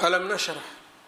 alam nashrax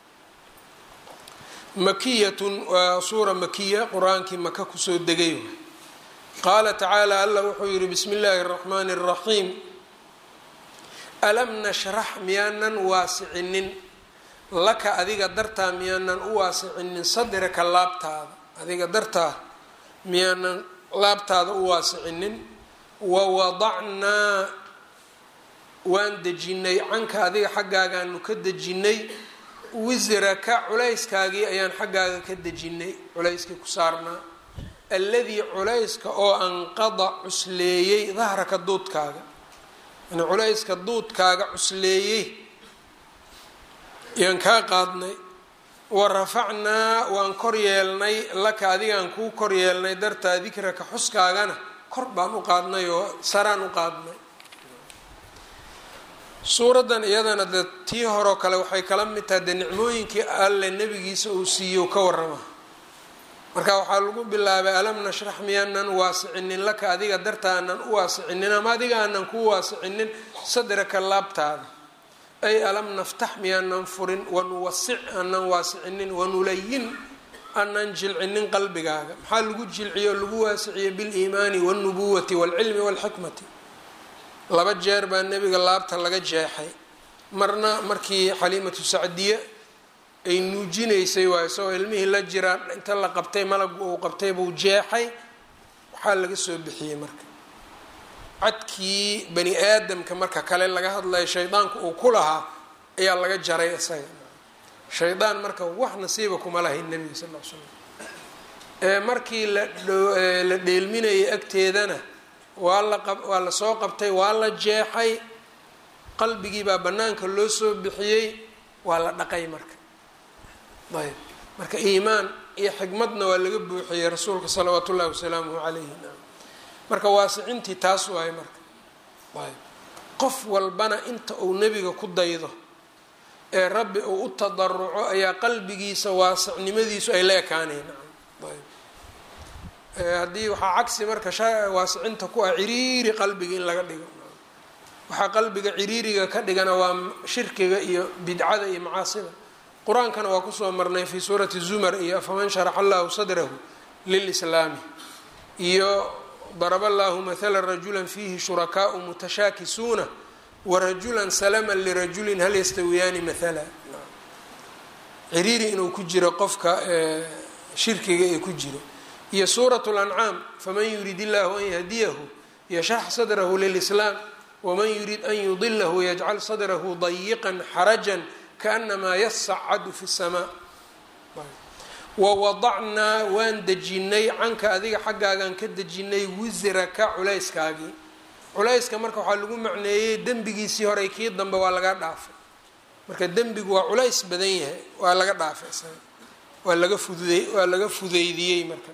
makiyatun waa suura makiya qur-aankii maka kusoo degay qaala tacaala allah wuxuu yihi bismi illaahi اraxmaani اraxiim alam nashrax miyaanan waasicinin laka adiga dartaa miyaanan u waasicinin sadraka laabtaada adiga dartaa miyaanan laabtaada u waasicinin wawadacnaa waan dejinay canka adiga xaggaagaanu ka dejinay wisraka culayskaagii ayaan xaggaaga ka dejinay culayskii ku saarnaa alladii culayska oo anqada cusleeyey dahraka duudkaaga yani culayska duudkaaga cusleeyey ayaan kaa qaadnay wa rafacnaa waan kor yeelnay laka adigaan kuu kor yeelnay dartaa dikraka xuskaagana kor baan u qaadnay oo saraan u qaadnay suuraddan iyadana de tii horeo kale waxay kala mid tahay dee nicmooyinkii alle nebigiisa uu siiyo ka warrama marka waxaa lagu bilaabay alam nashrax miyaanan waasicinin laka adiga darta aanan u waasicinin ama adiga aanan kuu waasicinin sadraka laabtaada ay alam naftax miyaanan furin wanuwasic aanan waasicinin wanulayin aanan jilcinin qalbigaaga maxaa lagu jilciyo lagu waasiciye biliimaani walnubuwati walcilmi walxikmati laba jeer baa nebiga laabta laga jeexay marna markii xaliimatu sacdiye ay nuujinaysay waay isagoo ilmihii la jiraan inta la qabtay malagu uu qabtay buu jeexay waxaa laga soo bixiyey marka cadkii bani aadamka marka kale laga hadlayo shaydaanku uu ku lahaa ayaa laga jaray isaga shaydaan marka wax nasiiba kuma lahayn nebiga sal l slam ee markii la dheelminayay agteedana waa la waa la soo qabtay waa la jeexay qalbigii baa bannaanka loo soo bixiyey waa la dhaqay marka ayb marka iimaan iyo xikmadna waa laga buuxiyey rasuulka salawaatu ullahi wasalaamuhu calayhi marka waasicintii taas waaye marka ayb qof walbana inta uu nebiga ku daydo ee rabbi uu u tadaruco ayaa qalbigiisa waasicnimadiisu ay la ekaanayn ayb haddii waxaa cagsi marka waasicinta ku ah ciriiri qalbiga in laga dhigo waxaa qalbiga ciriiriga ka dhigana waa shirkiga iyo bidcada iyo macaasida qur-aankana waa kusoo marnay fi suurati zumar iyo afaman sharaxa allahu sadrahu lilislaami iyo daraba allahu mathala rajula fiihi shurakaau mutashaakisuuna warajulan salama lirajulin hal yastawiyaani mathala ciriiri inuu ku jiro qofka shirkiga ee ku jiro iyo suurat lancaam faman yurid illahu an yahdiyahu yashrax sadrahu lilislaam waman yurid an yudilahu yajcal sadrahu dayiqan xarajan kaanamaa yasacadu fi samaa wawadacnaa waan dejinay canka adiga xaggaagaan ka dejinay wisraka culayskaagii culayska marka waxaa lagu macneeyey dembigiisii horey kii dambe waa laga dhaafay marka dembigu waa culays badan yahay waa laga dhaafay isaga waa laga fududay waa laga fudeydiyey marka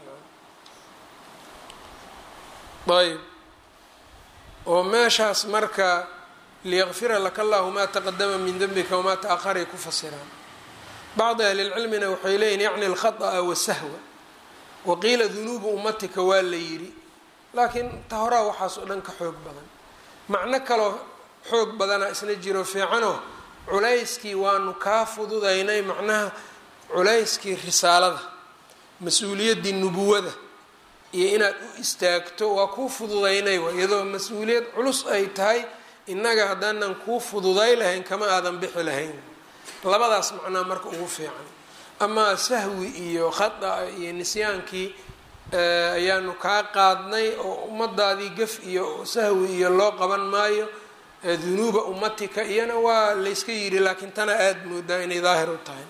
ayb oo meeshaas marka liyaqfira laka allahu maa taqadama min dembika wamaa ta-aharay ku fasiraan bacdi ahlilcilmina waxay leeyihin yacni alkhata'a wasahwa waqiila dunuubu ummatika waa la yidhi laakiin ta horaa waxaas oo dhan ka xoog badan macno kaloo xoog badana isna jiro fiicanoo culayskii waanu kaa fududaynay macnaha culayskii risaalada mas-uuliyaddii nubuwada iyo inaad u istaagto waa kuu fududaynay wa iyadoo mas-uuliyad culus ay tahay innaga haddaanan kuu fududay lahayn kama aadan bixi lahayn labadaas macnaa marka ugu fiican amaa sahwi iyo khada iyo nisyaankii ayaanu kaa qaadnay oo ummadaadii gaf iyo sahwi iyo loo qaban maayo dunuuba ummatika iyana waa layska yidhi laakiin tana aada moodaa inay daahir u tahay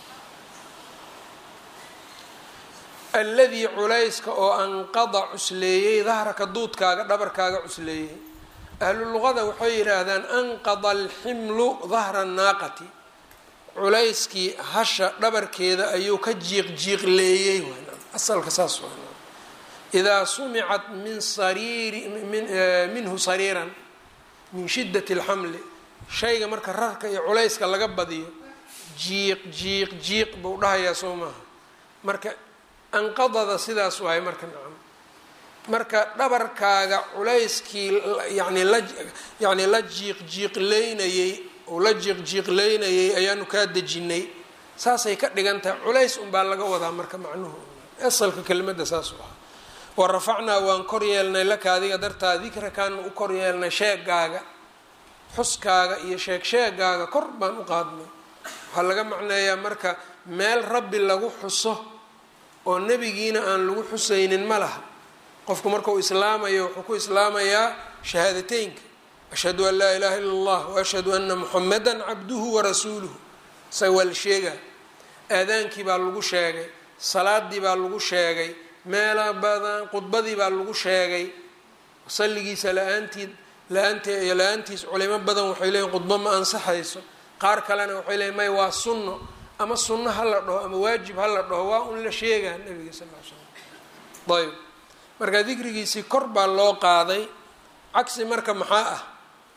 alladii culayska oo anqada cusleeyey dahraka duudkaaga dhabarkaaga cusleeyey ahlu luqada waxay yidhaahdaan anqada alximlu dahra naaqati culayskii hasha dhabarkeeda ayuu ka jiiq jiiqleeyey asalka saas idaa sumicat min sariiri minhu sariiran min shidat alxamli shayga marka rarka iyo culayska laga badiyo jiiq jiiq jiiq buu dhahayaa soo maaha marka anqadada sidaas waay marka nacam marka dhabarkaaga culayskii yani la yacni la jiiq jiiqleynayey uu la jiiqjiiqleynayay ayaanu kaa dejinay saasay ka dhigan tahay culays unbaa laga wadaa marka macnuhu asalka kelimadda saasuu ahaa wa rafacnaa waan kor yeelnay laka adiga dartaa dikrakaanu u kor yeelnay sheegaaga xuskaaga iyo sheeg sheegaaga kor baan u qaadnay waxaa laga macneeyaa marka meel rabbi lagu xuso oo nebigiina aan lagu xusaynin ma laha qofku markuu islaamayo wuxuu ku islaamayaa shahaadateynka ashhadu an laa ilaha illa allah waashhadu ana muxamada cabduhu warasuuluhu isaga waa la sheegaa aadaankii baa lagu sheegay salaadii baa lagu sheegay meela badan khudbadii baa lagu sheegay salligiisa la-aantii la-aant la-aantiis culimo badan waxay leeyiin khudbo ma ansaxayso qaar kalena waxay leeyiin may waa sunno ama sunno ha la dhaho ama waajib ha la dhaho waa un la sheegaa nabiga sal l slam ayb marka dikrigiisii kor baa loo qaaday cagsi marka maxaa ah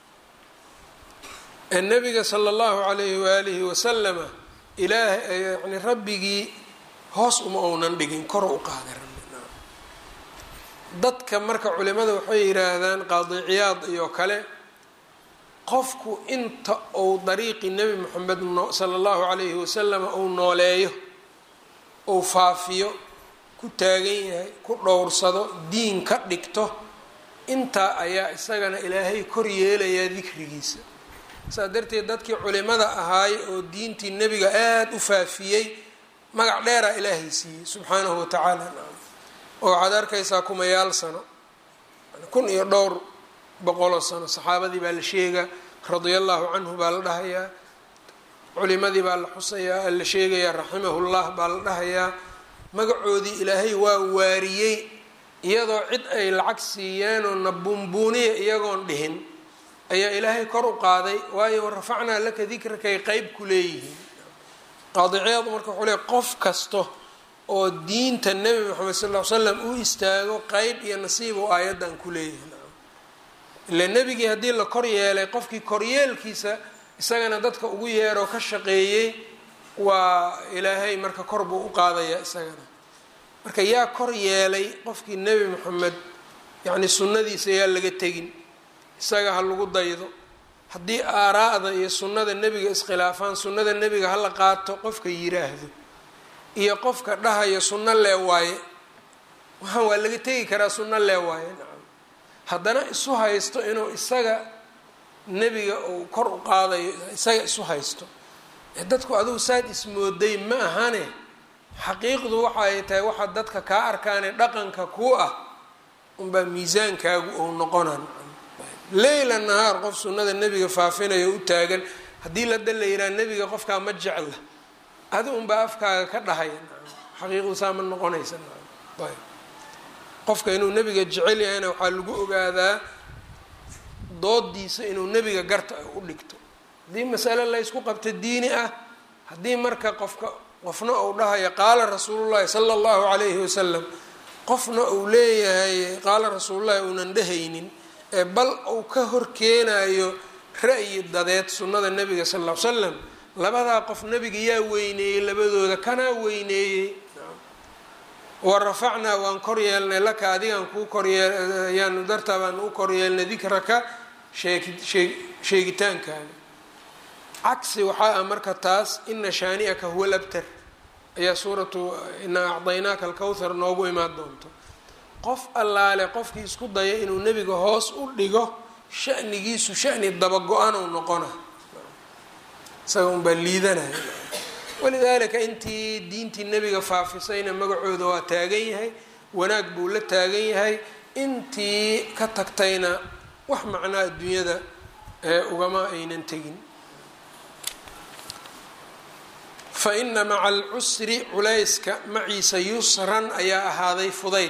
ee nabiga sala allahu calayhi waalihi wasalama ilaah yani rabbigii hoos uma ounan dhigin kor u qaaday rabbi dadka marka culimada waxay yidhaahdaan qaadiciyaad iyo kale qofku inta uu dariiqi nebi moxamed sala allahu calayhi wasalama uu nooleeyo uu faafiyo ku taagan yahay ku dhowrsado diin ka dhigto intaa ayaa isagana ilaahay kor yeelayaa dikrigiisa saas darteed dadkii culimada ahaay oo diintii nebiga aada u faafiyey magac dheeraa ilaahay siiyey subxaanahu watacaala oo waxaad arkaysaa kumayaal sano kun iyo dhowr boqoloo sano saxaabadii baa la sheegaa radia allahu canhu baa la dhahayaa culimadii baa la xusayaa la sheegayaa raximahullah baa la dhahayaa magacoodii ilaahay waa waariyey iyadoo cid ay lacag siiyeenoo na buunbuuniya iyagoon dhihin ayaa ilaahay kor u qaaday waayo rafacnaa laka dikrakay qeyb ku leeyihiin qaadiciyaadu marka wuxuu leey qof kasto oo diinta nebi moxamed sal ll ly slam u istaago qeyb iyo nasiib oo aayaddan ku leeyihiin ila nebigii haddii la kor yeelay qofkii koryeelkiisa isagana dadka ugu yeeroo ka shaqeeyey waa ilaahay marka kor buu u qaadayaa isagana marka yaa kor yeelay qofkii nebi moxamed yacni sunnadiisa yaa laga tegin isaga ha lagu daydo haddii aaraa'da iyo sunnada nebiga iskhilaafaan sunnada nebiga hala qaato qofka yiraahdo iyo qofka dhahaya sunno lee waaye waxaan waa laga tegi karaa sunno lee waaye nacam haddana isu haysto inuu isaga nebiga uu kor u qaadayo isaga isu haysto dadku adugu saad ismooday ma ahane xaqiiqdu waxa ay tahay waxaa dadka kaa arkaane dhaqanka ku ah unbaa miisaankaagu ou noqonan leyla nahaar qof sunnada nebiga faafinayo u taagan haddii lada la yidhaha nebiga qofkaa ma jecla adi unbaa afkaaga ka dhahaya xaqiiqdu saa ma noqonaysa ayb qofka inuu nebiga jecel yahayna waxaa lagu ogaadaa doodiisa inuu nebiga garta u dhigto haddii masale laysku qabto diini ah haddii marka qofka qofna uu dhahayo qaala rasuulullahi sala allahu calayhi wasalam qofna uu leeyahay qaala rasuulullahi uunan dhehaynin ee bal uu ka horkeenayo ra'yi dadeed sunnada nebiga sal ll ly slam labadaa qof nebiga yaa weyneeyey labadooda kanaa weyneeyey wa rafacnaa waan kor yeelnay laka adigaan kuu koryeeyaanu dartaa baan u koryeelnay dikraka sheeg sheegitaankaaga cagsi waxaa ah marka taas ina shaani'aka huwa labtar ayaa suuratu inaa acdaynaaka alkowthar noogu imaan doonto qof allaale qofkii isku daya inuu nebiga hoos u dhigo shanigiisu shani dabago-an u noqona isaga unbaa liidanaya walidaalika intii diintii nebiga faafisayna magacooda waa taagan yahay wanaag buu la taagan yahay intii ka tagtayna wax macnaa adduunyada ee ugama aynan tegin fa ina maca alcusri culayska maciisa yusran ayaa ahaaday fudayd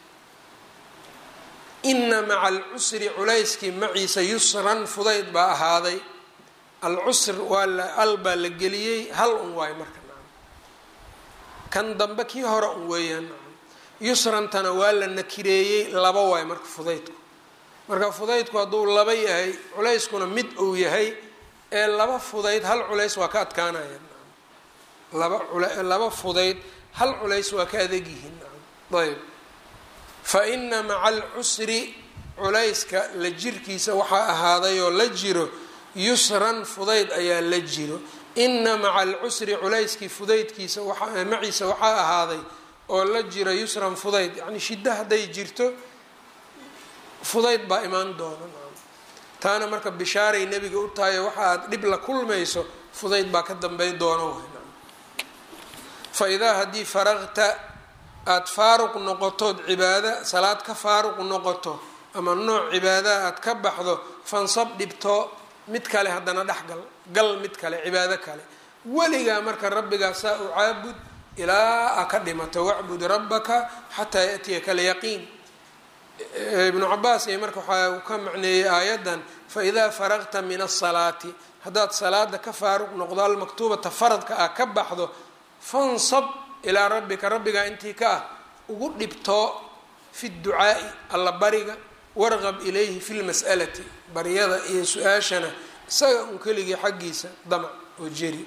ina maca alcusri culayskii maciisa yusran fudayd baa ahaaday alcusr waa la al baa la geliyey hal un waayo marka nacam kan dambe kii hore un weeyaan nacam yusrantana waa la nakireeyey laba waayo marka fudaydku marka fudaydku hadduu laba yahay culayskuna mid uu yahay ee laba fudayd hal culays waa ka adkaanaya nacam laba laba fudayd hal culays waa ka adag yihiin nacam ayb fa ina maca alcusri culayska la jirkiisa waxaa ahaaday oo la jiro yusran fudayd ayaa la jiro ina maca alcusri culayskii fudaydkiisa maciisa waxaa ahaaday oo la jira yusran fudayd yacni shiddo hadday jirto fudayd baa imaan doona taana marka bishaaray nebiga u tahayo waxa aad dhib la kulmayso fudayd baa ka dambay doono fa idaa haddii faraqta aada faaruq noqotood cibaada salaad ka faaruq noqoto ama nooc cibaadaha aada ka baxdo fansab dhibto mid kale haddana dhexgal gal mid kale cibaado kale weligaa marka rabbigaa saa u caabud ilaa a ka dhimato wacbud rabbaka xataa yaatiyaka alyaqiin ibnu cabaas iyo marka waxaa uu ka macneeyey aayaddan faidaa faraqta min asalaati haddaad salaada ka faaruq noqdo almaktuubata faradka ah ka baxdo fansab ilaa rabbika rabbigaa intii ka ah ugu dhibtoo fi ducaa'i alla bariga warqab ilayhi fi lmas'alati baryada iyo su-aashana isaga un keligii xaggiisa damac oo jeri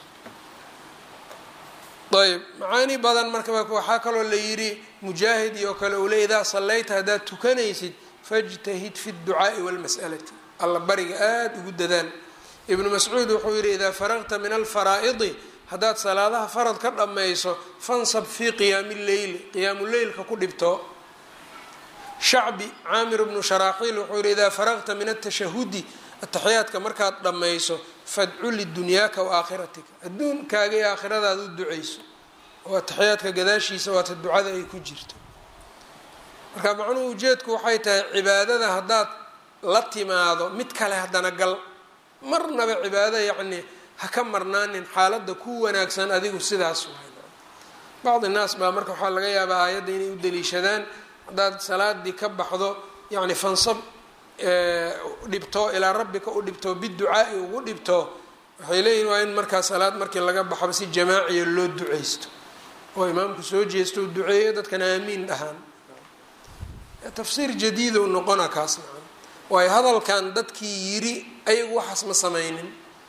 ayb macaani badan marka waxaa kaloo la yidhi mujaahid iyo kale uu le idaa sallayta haddaad tukanaysid fajtahid fi dducaa'i walmas'alati alla bariga aada ugu dadaal ibnu mascuud wuxuu yidhi idaa faraqta min alfaraa'idi haddaad salaadaha farad ka dhammayso fansab fii qiyaami lleyli qiyaamu leylka ku dhibto shacbi caamir bnu sharaaxiil wuxuu yihi idaa faraqta min atashahudi ataxiyaadka markaad dhammayso fadcu lidunyaaka wa aakhiratika adduunkaaga iyo aakhiradaad u duceyso oo ataxiyaadka gadaashiisa waata ducada ay ku jirto marka macnuhu ujeedku waxay tahay cibaadada haddaad la timaado mid kale haddana gal marnaba cibaado yacni ha ka marnaanin xaaladda ku wanaagsan adigu sidaas waay bacdi naas baa marka waxaa laga yaabaa aayadda inay u daliishadaan haddaad salaadii ka baxdo yacni fansab dhibto ilaa rabbika u dhibto biducaa'i ugu dhibto waxay leeyihin waa in markaa salaad markii laga baxo si jamaaciya loo duceysto oo imaamku soo jeesto u duceeyo dadkana aamiin dhahaan tafsiir jadiidu noqona kaas maan waayo hadalkan dadkii yiri ayagu waxaas ma sameynin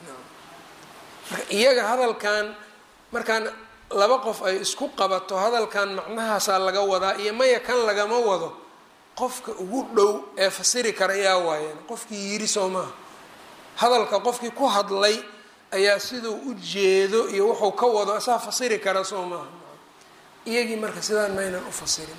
marka iyaga hadalkan markaan laba qof ay isku qabato hadalkan macnahaasaa laga wadaa iyo maya kan lagama wado qofka ugu dhow ee fasiri kara ayaa waayeen qofkii yiri soo maaha hadalka qofkii ku hadlay ayaa siduu u jeedo iyo wuxuu ka wado isaa fasiri kara soo maaha iyagii marka sidaan maynan u fasirin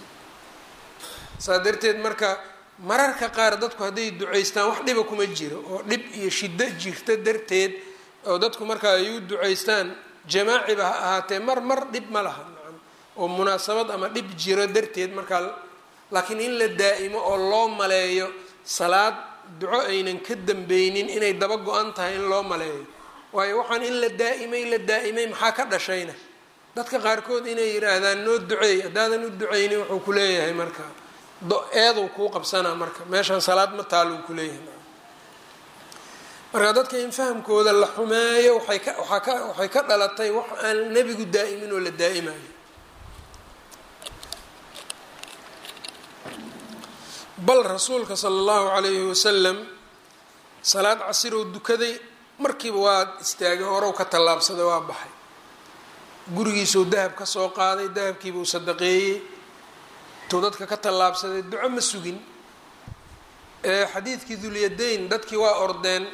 saa darteed marka mararka qaar dadku hadday duceystaan wax dhiba kuma jiro oo dhib iyo shiddo jirta darteed oo dadku marka ay u duceystaan jamaaciba ha ahaatee mar mar dhib ma laha oo munaasabad ama dhib jiro darteed markaa laakiin in la daa'imo oo loo maleeyo salaad duco aynan ka dambeynin inay daba go-an tahay in loo maleeyo waayo waxaan in la daa'imay la daa'imay maxaa ka dhashayna dadka qaarkood inay yidhaahdaan noo duceey haddaadan u duceynin wuxuu ku leeyahay marka eeduu kuu qabsanaa marka meeshaan salaad ma taaluu ku leeyahay marka dadka in fahamkooda la xumeeyo waxay ka waaa ka waxay ka dhalatay wax aan nebigu daa'imin oo la daa'imayo bal rasuulka sala allahu calayhi wasalam salaad casiroo dukaday markiiba waa istaagay horow ka tallaabsaday waa baxay gurigiisuu dahab ka soo qaaday dahabkiibuu sadaqeeyey tuu dadka ka tallaabsaday duco ma sugin xadiidkii dulyadayn dadkii waa ordeen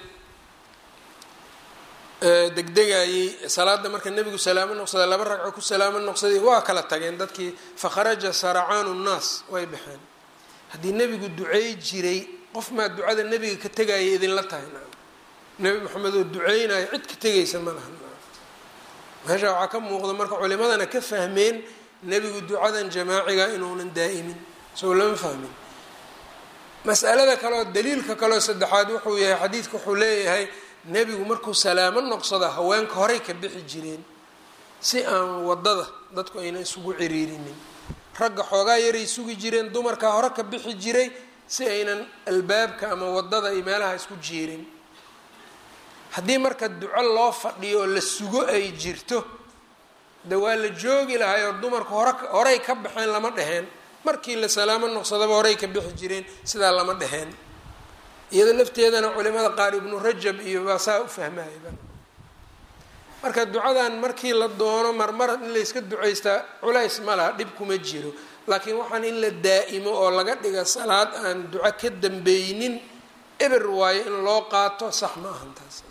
degdegayey salaada marka nebigu salaamo noqsaday laba ragco ku salaamo noqsaday waa kala tageen dadkii fakharaja saracaanu nnaas way baxeen haddii nebigu duceey jiray qof maa ducada nebiga ka tegaya idinla tahay nebi maxamed oo duceynayo cid ka tegaysa ma laha meesha waxaa ka muuqda marka culimadana ka fahmeen nebigu ducadan jamaaciga inuunan daa'imin soo lama fahmin masalada kaleoo daliilka kaleoo saddexaad wuxuu yahay xadiidka wuxuu leeyahay nebigu markuu salaamo noqsado haweenka horey ka bixi jireen si aan wadada dadku ayna isugu ciriirinin ragga xoogaa yaray sugi jireen dumarkaa hore ka bixi jiray si aynan albaabka ama wadada iyo meelaha isku jiirin haddii marka duco loo fadhiyo oo la sugo ay jirto de waa la joogi lahay oo dumarku hore horey ka baxeen lama dheheen markii la salaamo noqsadaba horey ka bixi jireen sidaa lama dheheen iyado lafteedana culimada qaar ibnu rajab iyo baa saa u fahmayaba marka ducadan markii la doono marmar in layska ducaystaa culays ma laha dhib kuma jiro laakiin waxaan in la daa'imo oo laga dhiga salaad aan duco ka dambeynin eber waayo in loo qaato sax ma ahan taas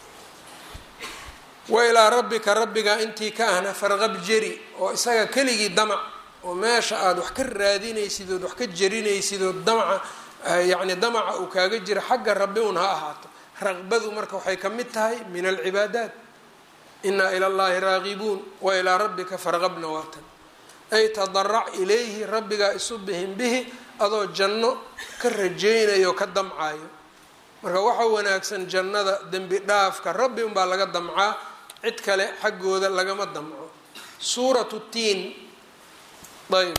wa ilaa rabbika rabbiga intii ka ahna farqab jeri oo isaga keligii damac oo meesha aada wax ka raadinaysid ood wax ka jerinaysid oo damaca yacni damaca uu kaaga jira xagga rabbi un ha ahaato raqbadu marka waxay ka mid tahay min alcibaadaat inaa ila llahi raagibuun wa ilaa rabbika farqabna waatan ay tadarac ilayhi rabbigaa isu bihin bihi adoo janno ka rajaynayo ka damcayo marka waxa wanaagsan jannada dembi dhaafka rabbi unbaa laga damcaa cid kale xaggooda lagama damco suuratu tiin ayb